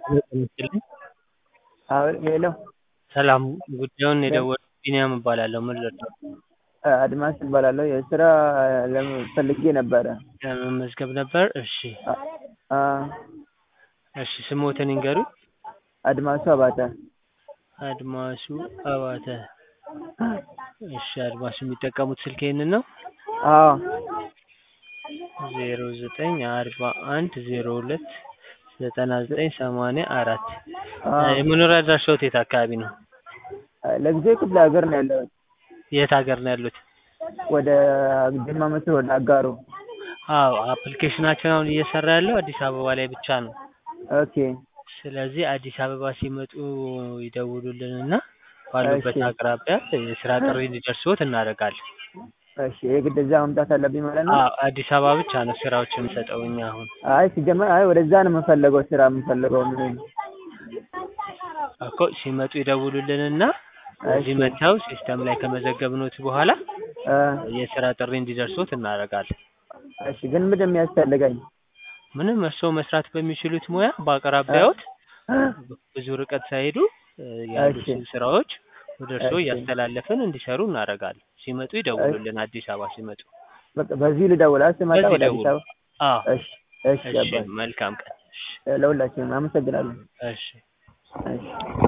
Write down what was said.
ሄሎ ሰላም ጉዳዩን የደወሉት ቢኒያም እባላለሁ ምን ልርዳዎ? አድማስ እባላለሁ የስራ ፈልጌ ነበረ ለመመዝገብ ነበር እሺ አዎ እሺ ስምዎትን ይንገሩኝ? አድማሱ አባተ አድማሱ አባተ እሺ አድማሱ የሚጠቀሙት ስልክ ይሄንን ነው? አዎ ዜሮ ዘጠኝ አርባ አንድ ዜሮ ሁለት ዘጠና ዘጠኝ ሰማንያ አራት የመኖሪያ አድራሻዎት የት አካባቢ ነው? ለጊዜው ክፍለ ሀገር ነው ያለሁት የት ሀገር ነው ያሉት? ወደ ጅማ መስሎ ወደ አጋሮ አዎ አፕሊኬሽናችን አሁን እየሰራ ያለው አዲስ አበባ ላይ ብቻ ነው ኦኬ ስለዚህ አዲስ አበባ ሲመጡ ይደውሉልንና ባሉበት እሺ። አቅራቢያ የስራ ጥሪ እንዲደርስዎት እናደርጋለን። እሺ የግድ እዛ መምጣት አለብኝ ማለት ነው? አዎ አዲስ አበባ ብቻ ነው ስራዎች የምንሰጠው እኛ አሁን አይ ሲጀመር አይ ወደዛ ነው የምፈልገው ስራ የምፈልገው ምን እኮ ሲመጡ ይደውሉልንና እዚህ እሺ። መጥተው ሲስተም ላይ ከመዘገብኖት በኋላ እ የስራ ጥሪ እንዲደርስዎት እናደርጋለን። እሺ ግን ምንድን ነው የሚያስፈልገኝ? ምንም እርስዎ መስራት በሚችሉት ሙያ በአቅራቢያዎት ብዙ ርቀት ሳይሄዱ እ ያሉትን ስራዎች ወደ እርስዎ እሺ። እያስተላለፍን እንዲሰሩ እናደርጋለን። ሲመጡ ይደውሉልን አዲስ አበባ ሲመጡ። በቃ በዚህ ልደውል አ ስመጣ በዚህ ወደ አዲስ ደውሉ። አበባ አዎ እሺ እሺ እሺ አባቴ መልካም ቀን። እሺ ለሁላችንም አመሰግናለሁ እሺ እሺ